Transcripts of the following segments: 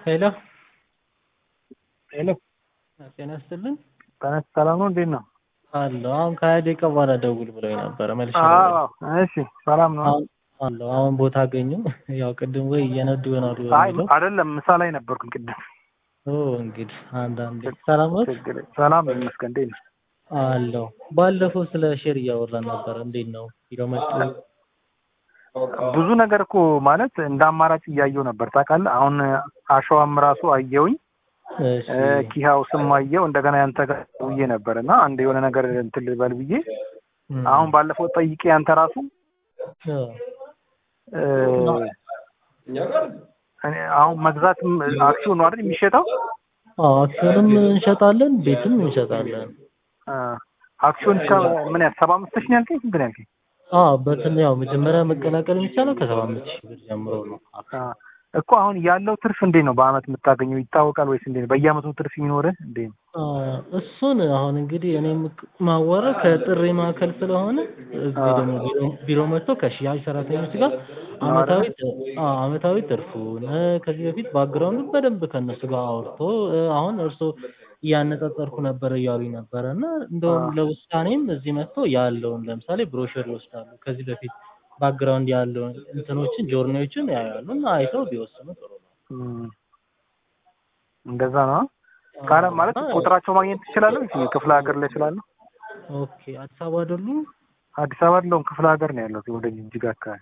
ሄሎ ሄሎ ጤና ይስጥልን። ተነስ ሰላም ነው? እንዴት ነው? አለሁ። አሁን ከሀያ ደቂቃ በኋላ ደውል ብለው ነበረ መልሼ አዎ እሺ፣ ሰላም ነው? አሁን አለሁ። አሁን ቦታ አገኙ። ያው ቅድም ወይ እየነዱ ይሆናሉ አይ የሚለው አይደለም፣ ምሳ ላይ ነበርኩኝ ቅድም። ኦ እንግዲህ አንዳንዴ ሰላም ነው ችግር የለም። ሰላም ነው ይመስገን። እንዴት ነው? አለሁ። ባለፈው ስለ ሼር እያወራን ነበረ። እንዴት ነው ሂደው መጡ? ብዙ ነገር እኮ ማለት እንደ አማራጭ እያየው ነበር ታውቃለህ። አሁን አሸዋም ራሱ አየውኝ እሺ ኪሃው ስም አየው እንደገና ያንተ ጋር ውዬ ነበር እና አንድ የሆነ ነገር እንትን ልበል ብዬ እም፣ አሁን ባለፈው ጠይቄ ያንተ ራሱ አ፣ እ፣ እኔ አሁን መግዛትም አክሲዮን ነው አይደል የሚሸጠው? አዎ አክሲዮንም እንሸጣለን፣ ቤትም እንሸጣለን። አ፣ አክሲዮን እስከ ምን ያህል ሰባ አምስት ሺህ ነው ያልከኝ? ስንት ነው ያልከኝ? አዎ በትን ያው መጀመሪያ መቀላቀል የሚቻለው ከሰባ አምስት ሺህ ብር ጀምሮ ነው። አ፣ እኮ አሁን ያለው ትርፍ እንዴት ነው በአመት የምታገኘው ይታወቃል ወይስ እንዴት ነው? በየአመቱ ትርፍ የሚኖርህ እንዴት ነው? አ፣ እሱን አሁን እንግዲህ እኔ ማወራው ከጥሪ ማዕከል ስለሆነ እዚህ ደግሞ ቢሮ ቢሮ መጥቶ ከሽያጭ ሰራተኞች ጋር አመታዊ ጥ- አ፣ አመታዊ ትርፉን እ፣ ከዚህ በፊት ባክግራውንድ በደንብ ከእነሱ ጋር አውርቶ እ፣ አሁን እርሶ እያነጻጸርኩ ነበር እያሉኝ ነበረ እና እንደውም ለውሳኔም እዚህ መጥቶ ያለውን ለምሳሌ ብሮሸር ይወስዳሉ። ከዚህ በፊት ባክግራውንድ ያለውን እንትኖችን ጆርኒዎችን ያያሉ እና አይተው ቢወስኑ ጥሩ ነው። እም፣ እንደዛ ነው ካለ ማለት እና ቁጥራቸው ማግኘት ትችላለህ ወይስ ክፍለ ሀገር ላይ ስላለሁ? ኦኬ አዲስ አበባ አይደሉም? አዲስ አበባ አይደለሁም ክፍለ ሀገር ነው ያለሁት ወደ ጅጅጋ አካባቢ።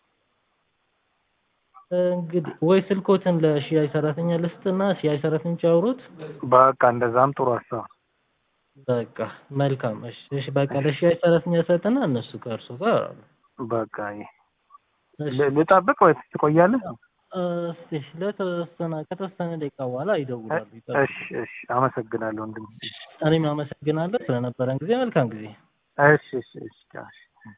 እንግዲህ ወይ ስልኮትን ለሽያጭ ሰራተኛ ልስጥና ሽያጭ ሰራተኞች ያውሩት። በቃ እንደዛም ጥሩ ሀሳብ። በቃ መልካም። እሺ እሺ፣ በቃ ለሽያጭ ሰራተኛ ሰጥና እነሱ ከእርሱ ጋር ያወራሉ። በቃ ይሄ እሺ ል- ልጠብቅ ወይስ ትቆያለህ? እስቲ ለተወሰነ ከተወሰነ ደቂቃ በኋላ ይደውላሉ። ይጠብቁ። እሺ እሺ፣ አመሰግናለሁ ወንድም። እኔም አመሰግናለሁ ስለነበረን ጊዜ። መልካም ጊዜ። እሺ እሺ እሺ እሺ።